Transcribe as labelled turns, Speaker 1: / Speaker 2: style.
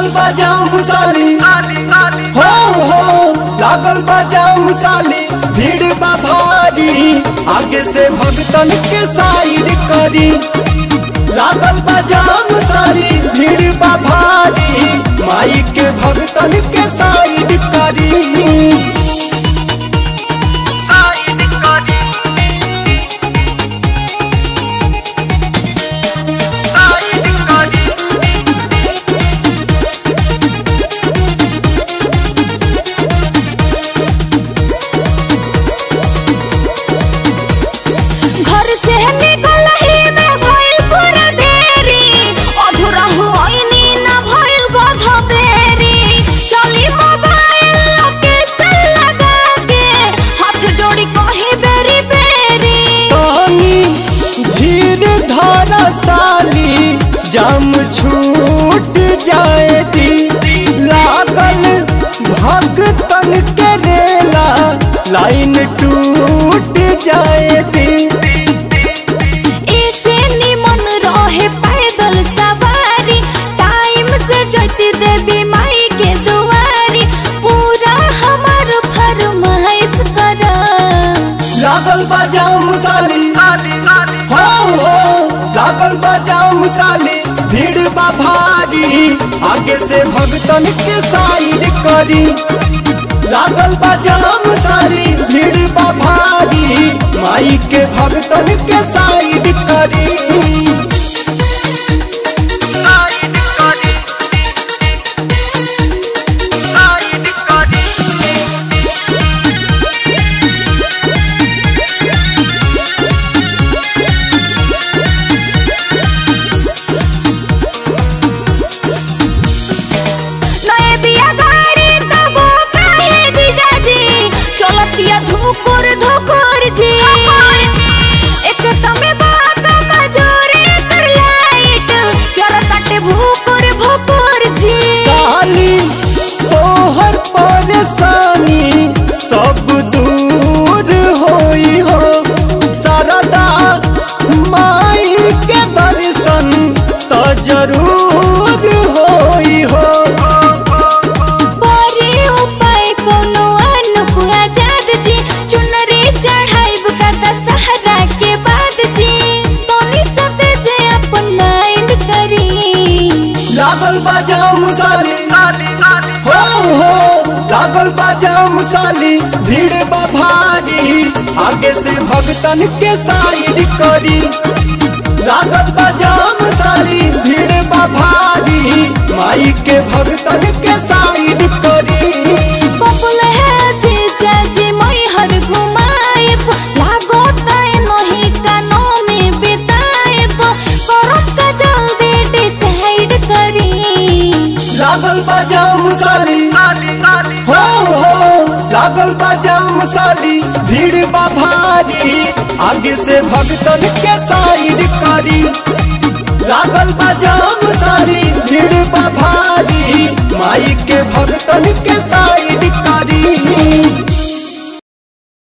Speaker 1: बजाम साली हो हो लागल बजाम साली भीड़ बा भारी आगे से भगतन के साइड करी लागल बजाम साली भीड़ बा भारी माई के भगतन के साइड करी साइड करी साइड करी
Speaker 2: घर से निकल ही में भइल पूरा देरी अधूरा होइनी ना भइल गध बेरी चली मोबाइल लोकेशन लगा के हाथ जोड़ी कहीं बेरी बेरी
Speaker 1: पानी धीर धारा साली जाम छूट जाए दी लागल भगतन के रेला लाइन टूट जाए दी
Speaker 2: ऐसे निमन रहे पैदल सवारी टाइम से जती देवी माई के दुआरी पूरा हमार फरमाइश करा
Speaker 1: लागल बजाम साली हो हो लागल बजाम साली भीड़ बा भारी आगे से भगतन के साइड करी लागल बजाम साली भीड़ बा भारी माई के भगतन के साइड करी साइड करी साइड करी
Speaker 2: नए बिया गाड़ी तबो काहे जीजाजी चलतिया धुकुर धुकुर जी एक तमे बाका मजूरी कर लाइट जरा काटे भुकुर भुकुर जी
Speaker 1: साली तोहर परेशानी सब दूर होई हो सरदा माई के दर्शन तो जरूर होई हो
Speaker 2: बड़ी उपाय कोनो अनुप आजाद जी चुनरी चढ़ाइब का दशहरा के बाद जी तोनी सते जे अपन माइंड करी
Speaker 1: लागल बजाम साली हो हो लागल बजाम साली भीड़ बा भारी आगे से भगतन के साइड करी लागल बजाम साली भीड़ बा भारी माई के भगतन के साइड करी
Speaker 2: पपुल है जे जाजी मई हर घुमाइब लागो ताई नहीं कानो में बिताइब करब का जल्दी डिसाइड करी
Speaker 1: लागल बजाम साली हो हो लागल बजाम साली भीड़ बा भारी आगे से भगतन के साइड करी लागल बजाम साली भीड़ बा भारी माई के भगतन के साइड